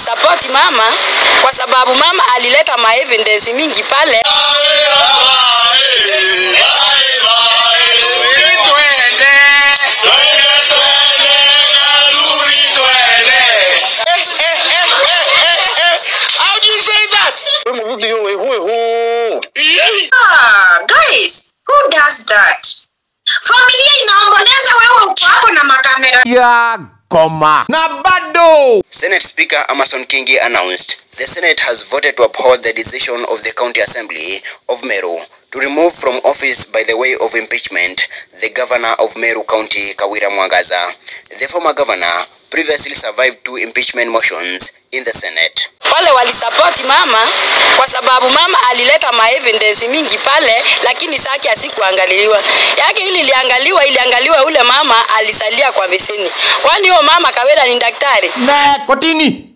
walisapoti mama kwa sababu mama alileta ma evidence mingi pale. How do you say that? Ah, guys, who does that? Familia inaomboleza, wewe uko hapo na makamera. ya goma na bado Senate Speaker Amason Kingi announced the Senate has voted to uphold the decision of the County Assembly of Meru to remove from office by the way of impeachment the governor of Meru County, Kawira Mwangaza. The former governor previously survived two impeachment motions in the Senate. Wale walisapoti mama kwa sababu mama alileta ma evidence mingi pale, lakini saki asikuangaliwa yake. Ili iliangaliwa iliangaliwa, ule mama alisalia kwa beseni. Kwani huyo mama Kawira ni daktari? na kotini